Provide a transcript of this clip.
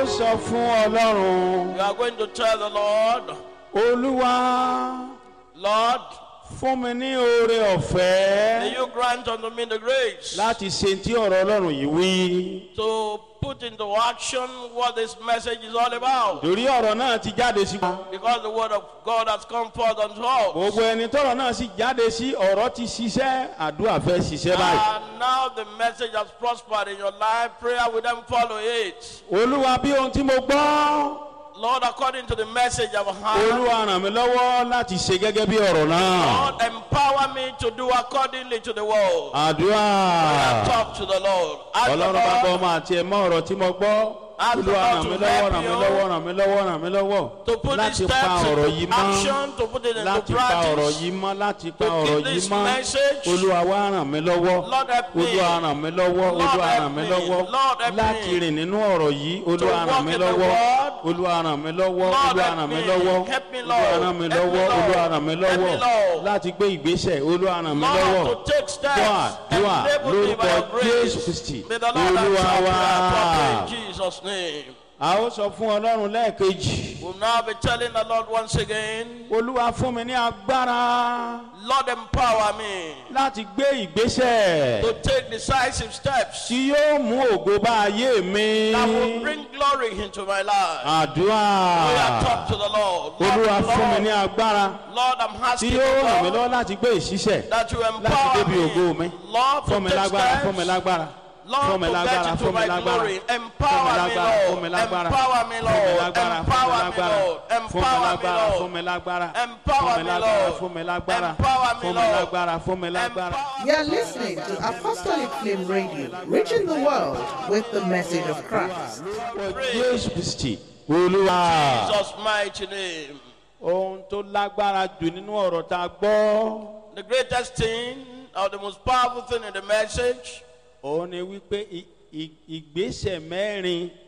ó sọ fún ọlọ́run You are going to tell the Lord, olúwa Lord, fún mi ní oore may ọ̀fẹ́ you grant unto me the grace láti ṣe tí ọ̀rọ̀ ọlọ́run yìí wí. to put into action what this message is all about. torí ọ̀rọ̀ náà ti jáde sí. Because the word of God has come forth unto us. gbogbo ẹni tọrọ náà sì jáde sí ọ̀rọ̀ ti ṣiṣẹ́ àdúrà fẹ́ ṣiṣẹ́ báyìí. And now the message has prospered in your life. Prayer will then follow it. olúwa bí ohun tí mo gbọ́ Lord, according to the message I've heard, olúwa ràn mí lọ́wọ́ láti ṣe gẹ́gẹ́ bí ọ̀rọ̀ náà. Lord, empower me to do accordingly to the word. àdúrà Talk to the Lord. Ask the ọlọ́run bá gbọ́ Lord ọmọ àti ẹ̀mọ́ ọ̀rọ̀ tí mo gbọ́. Ask the olúwa Lord ràn to mí lọ́wọ́ help ràn mí you lọ́wọ́ ràn mí lọ́wọ́ ràn mí lọ́wọ́ to put these láti pa steps ọ̀rọ̀ into yìí mọ́ action, to put it into láti pa ọ̀rọ̀ practice. yìí mọ́ láti pa To ọ̀rọ̀ keep yìí this mọ́ message. olúwa wá ràn mí lọ́wọ́ Lord help me. olúwa ràn mí lọ́wọ́ Lord olúwa help ràn mí me. lọ́wọ́ Lord help láti me. rìn nínú ọ̀rọ̀ yìí olúwa walk ràn mí in the lọ́wọ́ word. olúwa ràn mí lọ́wọ́ Lord olúwa help ràn mí me. lọ́wọ́ Help me, olúwa Lord. ràn mí Help me, lọ́wọ́ Lord. olúwa ràn mí Help me, lọ́wọ́ Lord. láti gbé ìgbésẹ̀ olúwa ràn mí lọ́wọ́ Lord, to take steps. dùà dùà Enable me by lórúkọ your jésù grace. kristi May the Lord olúwa answer wá. prayer properly in Jesus' name. a ó sọ fún ọlọ́run lẹ́ẹ̀kejì We'll now be telling the Lord once again, olúwa fún mi ní agbára Lord, empower me láti gbé ìgbésẹ̀ to take decisive steps tí yóò mú ògo bá ayé mi. that will bring glory into my life. àdúrà We are talk to the Lord. olúwa Lord, fún mi ní Lord, agbára Lord, I'm tí asking yóò you, ràn mí Lord, lọ́wọ́ láti gbé ìṣiṣẹ́ that you láti empower débi ògo mi. me. Lord, fún mi to take lágbára fún mi steps. lágbára Lord, fún mi to lágbára get into fún mi my lágbára glory. fún mi Empower me, lágbára fún mi Lord. lágbára Empower me, fún mi Lord. lágbára Empower me, fún Lord. mi Empower me, lágbára Lord. fún mi lágbára Empower fún mi me, lágbára Lord. fún mi lágbára Empower me, fún mi Lord. lágbára fún mi lágbára. Empower You are listening to Apostolic Flame Radio, reaching the world with the message of Christ. jésù kristi olúwa Jesus' mighty name. ohun tó lágbára jù nínú ọ̀rọ̀ tá a gbọ́ The greatest thing or the most powerful thing in the message òun ni wípé i- i- ìgbésẹ̀ mẹ́rin